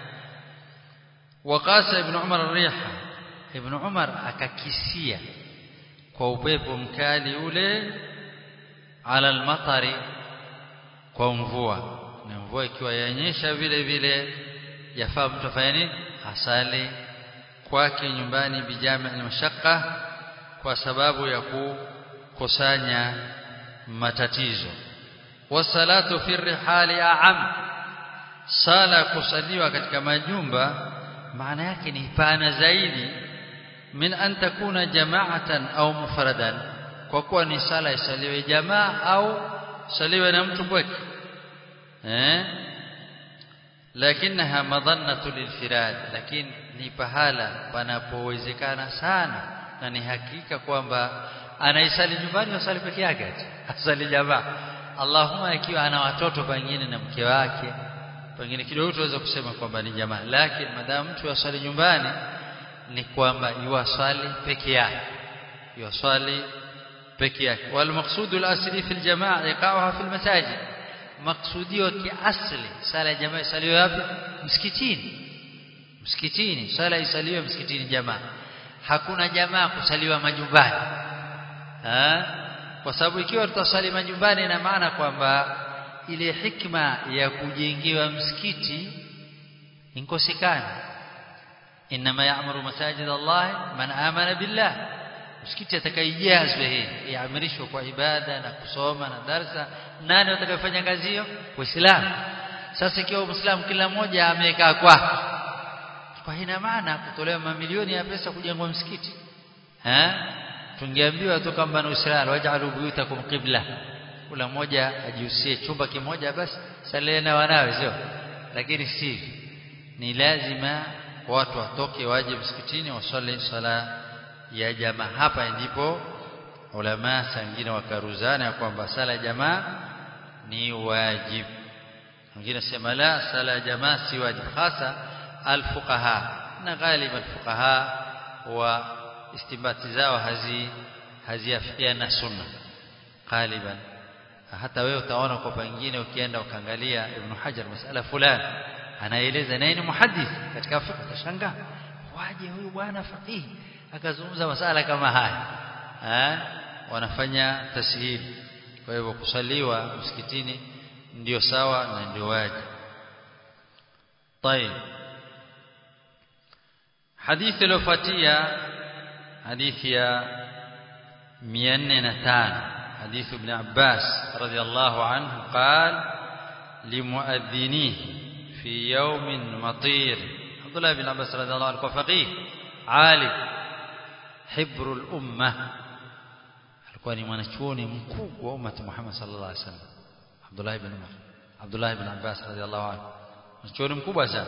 waqasa ibn umar riha ibn umar akakisia kwa upepo mkali ule ala almatari kwa mvua na mvua ikiwa yanyesha vile vile yafaa mtu afanye nini asali kwake nyumbani bijami al-mashaqqa kwa sababu ya kukusanya matatizo wasalatu fi rihali a'am sala kusaliwa katika majumba maana yake ni pana zaidi min an takuna jama'atan au mufradan kwa kuwa ni sala isaliwe jamaa au saliwe na mtu pweke eh lakinaha madhannatu lilfirad lakini ni pahala panapowezekana sana na ni hakika kwamba anaisali nyumbani asali peke yake asali jamaa Allahumma ikiwa ana watoto pengine na mke wake pengine kidogo tuweza kusema kwamba ni jamaa lakini madamu mtu asali nyumbani ni kwamba yuwasali peke yake yuwasali peke yake wal maqsudu al asli fi al jamaa iqaha fi al masajid maksudio kiasli sala ya jamaa isaliwe wapi msikitini msikitini sala isaliwe msikitini jamaa hakuna jamaa kusaliwa majumbani ha? kwa sababu ikiwa tutasali majumbani ina maana kwamba ile hikma ya kujengewa msikiti inkosekana inma ya'muru masajid Allah man amana billah msikiti atakayejazwa hii yaamrishwa kwa ibada na kusoma na darsa nani atakayefanya kazi hiyo waislamu sasa ikiwa muislamu kila mmoja amekaa kwake kwa ina maana kutolewa mamilioni ya pesa kujengwa msikiti eh tungeambiwa tu kama na Uislamu waj'alu buyutakum qibla kila mmoja ajihusie chumba kimoja basi salia na wanawe sio lakini si ni lazima watu watoke waje msikitini wasali sala ya jamaa hapa ndipo ulama sangine wakaruzana kwamba sala ya jamaa ni wajib wengine sema la sala ya jamaa si wajib hasa alfuqaha na ghalib alfuqaha wa istimbati zao hazi haziafikiana sunna galiban hata wewe utaona kwa pengine ukienda ukaangalia ibn Hajar masala fulani anaeleza nini muhaddith katika fiqh utashangaa waje huyu bwana faqihi akazungumza masala kama haya eh wanafanya tashihili kwa hivyo kusaliwa msikitini ndio sawa na ndio wajibu طيب حديث الوفاتية حديث يا 405 حديث ابن عباس رضي الله عنه قال لمؤذنيه في يوم مطير عبد الله بن عباس رضي الله عنه فقيه عالم حبر الأمة alikuwa ni mwanachuoni mkubwa wa ummati Muhammad sallallahu alaihi wasallam Abdullah ibn Umar Abdullah ibn Abbas radhiallahu anhu mwanachuoni mkubwa sana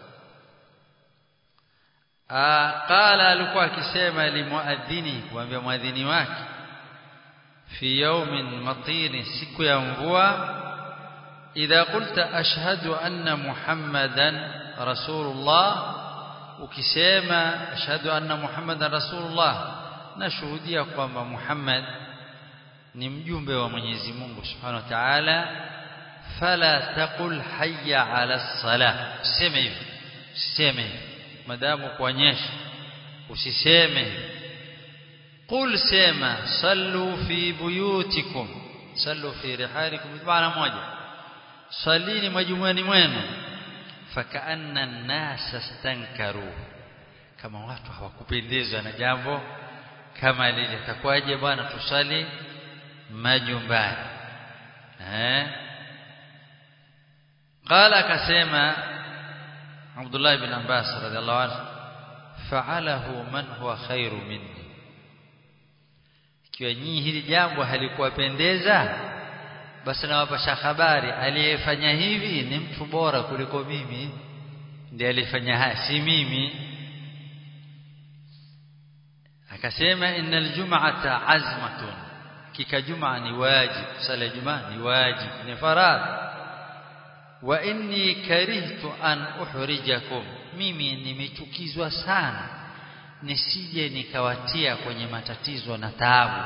qala alikuwa akisema limuadhini kumwambia muadhini wake fi yawmin matin siku ya mvua idha qulta ashhadu anna muhammadan rasulullah ukisema ashhadu anna muhammadan rasulullah nashuhudia kwamba Muhammad ni mjumbe wa Mwenyezi Mungu Subhanahu wa Ta'ala fala taqul hayya ala salah usiseme hivi usiseme hivi madamu kuonyesha usiseme qul sema sallu fi buyutikum sallu fi rihalikum maana moja salini majumuani mwenu fakaanna an-nasa stankaru kama watu hawakupendezwa na jambo kama lile takwaje bwana tusali majumbani eh قال akasema Abdullah ibn Abbas radhiallahu anhu fa'alahu man huwa khairu minni ikiwa nyinyi hili jambo halikuwapendeza basi nawapasha habari aliyefanya hivi ni mtu bora kuliko mimi ndiye alifanya haya si mimi akasema innal jum'ata azmatun kika jum'a ni wajib sala jum'a ni wajib ni faradhi wa inni karihtu an uhrijakum mimi nimechukizwa sana nisije nikawatia kwenye matatizo na taabu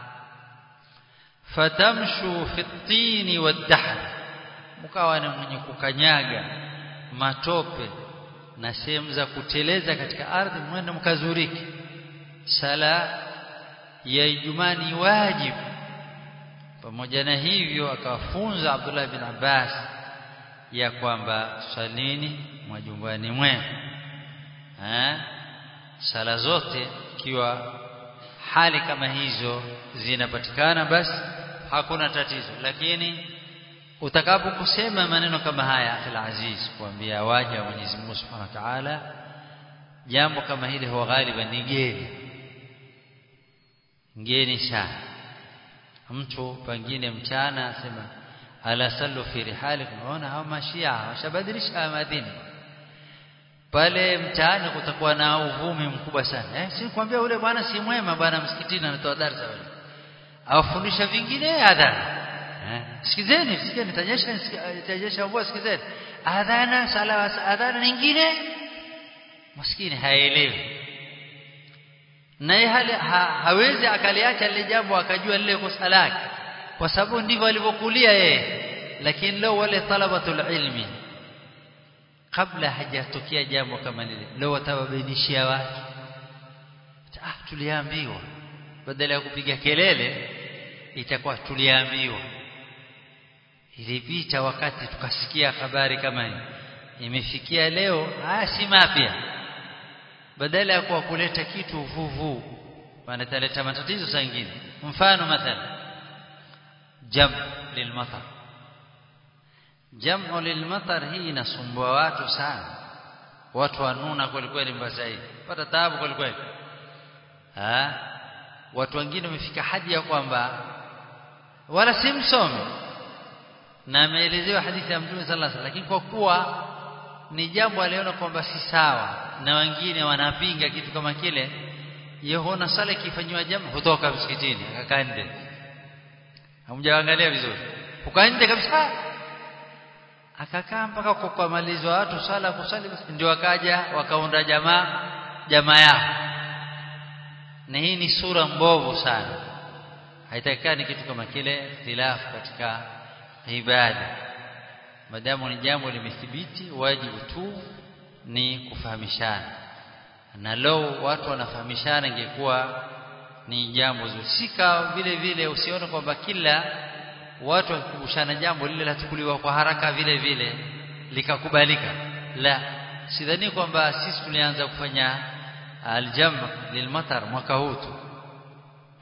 fatamshu fi tini wadahr mkawa ni mwenye kukanyaga matope na sehemu za kuteleza katika ardhi mwende mkazuriki sala ya Ijumaa ni wajibu pamoja na hivyo akawafunza Abdullah bin Abbas ya kwamba salini majumbani mwenu eh sala zote ikiwa hali kama hizo zinapatikana basi hakuna tatizo lakini utakapokusema maneno kama haya akhil aziz kuambia waja wa Mwenyezi Mungu Subhanahu wa Ta'ala jambo kama hili huwa ghaliban ni geni ngeni sana mtu pengine mchana asema ala sallu fi rihalikum unaona hao mashia washabadilisha madini pale mtaani kutakuwa na uvumi mkubwa sana eh si kwambia ule bwana si mwema bwana msikitini anatoa darasa wale awafundisha vingine adhana eh sikizeni sikizeni tajesha tajesha mvua sikizeni adhana sala adhana nyingine maskini haelewi naye hali ha, hawezi akaliacha lile jambo akajua lile kosa lake kwa sababu ndivyo alivyokulia yeye lakini leo wale talabatul ilmi kabla hajatokea jambo kama lile leo watawabainishia watu ah tuliambiwa badala ya kupiga kelele itakuwa tuliambiwa ilipita wakati tukasikia habari kama hii imefikia leo ah si mapya badala ya kuwa kuleta kitu vuvu wanataleta matatizo sangine mfano mathalan jam lilmatar jamu lilmatar hii inasumbua watu sana watu wanuna kweli kweli mbasai pata taabu kweli kweli ah watu wengine wamefika hadi ya kwamba wala si msomi na ameelezewa hadithi ya Mtume sallallahu alaihi wasallam lakini kwa kuwa ni jambo aliona kwamba si sawa na wengine wanapinga kitu kama kile yehona sala ikifanywa jamu hutoka msikitini akakaa nje hamjaangalia vizuri ukaa nje kabisa akakaa mpaka kwa kumalizwa watu sala kusali ndio wakaja wakaunda jamaa jamaa yao na hii ni sura mbovu sana haitakikani kitu kama kile ikhtilafu katika ibada madamu ni jambo limethibiti wajibu tu ni kufahamishana na leo watu wanafahamishana ingekuwa ni jambo zuri sika vile vile usione kwamba kila watu wakikumbushana jambo lile latukuliwa kwa haraka vile vile likakubalika la sidhani kwamba sisi tulianza kufanya aljam lilmatar mwaka huu tu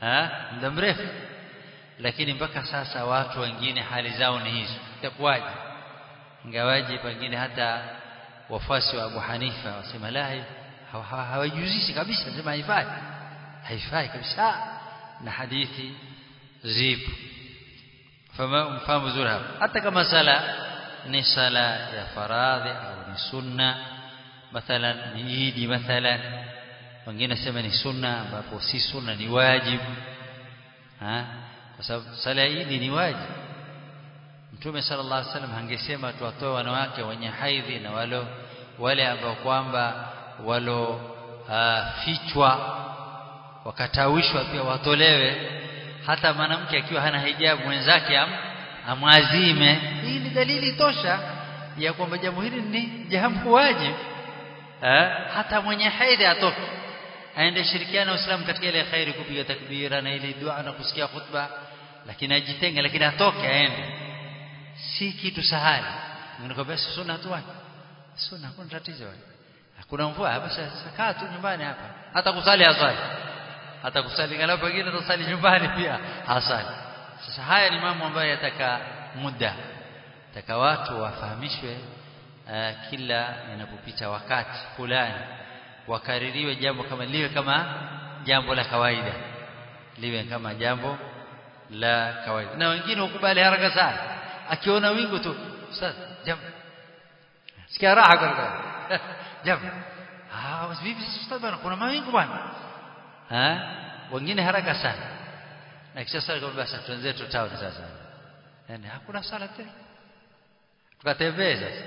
ha muda mrefu lakini mpaka sasa watu wengine hali zao ni hizo itakuwaje ingawaje pengine hata wafuasi wa Abu Hanifa wasema la hawajuzishi kabisa sema haifai haifai kabisa na hadithi zipo fama mfahamu vizuri hapa hata kama sala ni sala ya faradhi au ni sunna mathalan ni idi mathalan wengine sema ni sunna ambapo si sunna ni wajibu ha kwa sababu sala ya idi ni wajibu Mtume sallallahu alaihi wasallam angesema tuwatoe wanawake wenye haidhi na walo wale ambao kwamba walo uh, fichwa wakatawishwa pia watolewe hata mwanamke akiwa hana hijabu mwenzake am, amwazime hii ni dalili tosha ya kwamba jambo hili ni jambo wajibu eh hata mwenye haidhi atoke aende shirikiana na Uislamu katika ile khairi kupiga takbira na ile dua na kusikia khutba lakini ajitenge lakini atoke aende si kitu sahali ninakwambia sunna tu wapi sunna hakuna tatizo wapi hakuna mvua basi kaa tu nyumbani hapa hata kusali hasali hata kusali ngalau pengine tusali nyumbani pia hasali sasa haya ni mambo ambayo yataka muda taka watu wafahamishwe uh, kila inapopita wakati fulani wakaririwe jambo kama liwe kama jambo la kawaida liwe kama jambo la kawaida na wengine ukubali haraka sana akiona wingu tu ustaz jambo sikia raha kwa jambo ah vipi ustaz bwana kuna mawingu bwana ha wengine haraka sana na kisha sala kwa basi tuanze tu town sasa yani hakuna sala tena tukatembea sasa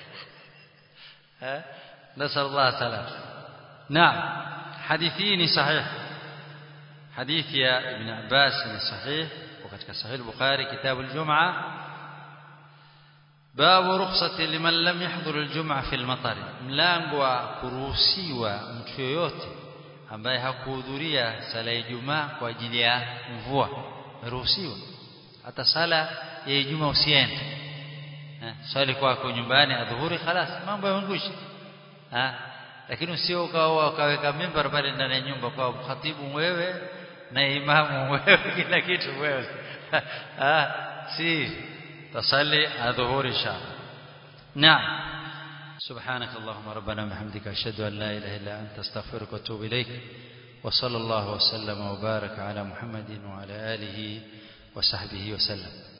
ha نسأل الله السلامة نعم حديثين صحيح حديث يا ابن عباس صحيح وكتك صحيح البخاري كتاب الجمعة باب رخصة لمن لم يحضر الجمعة في المطر mlango wa kuruhusiwa mtu yoyote ambaye hakuhudhuria sala ya Ijumaa kwa ajili ya mvua ruhusiwa hata sala ya Ijumaa usiende swali kwako nyumbani adhuhuri خلاص mambo yamekwisha lakini usio ukawa ukaweka mimbar pale ndani ya nyumba kwa khatibu wewe na imamu wewe kila kitu wewe ah si تصلي الظهور ان شاء الله نعم سبحانك اللهم ربنا وبحمدك اشهد ان لا اله الا انت استغفرك واتوب اليك وصلى الله وسلم وبارك على محمد وعلى اله وصحبه وسلم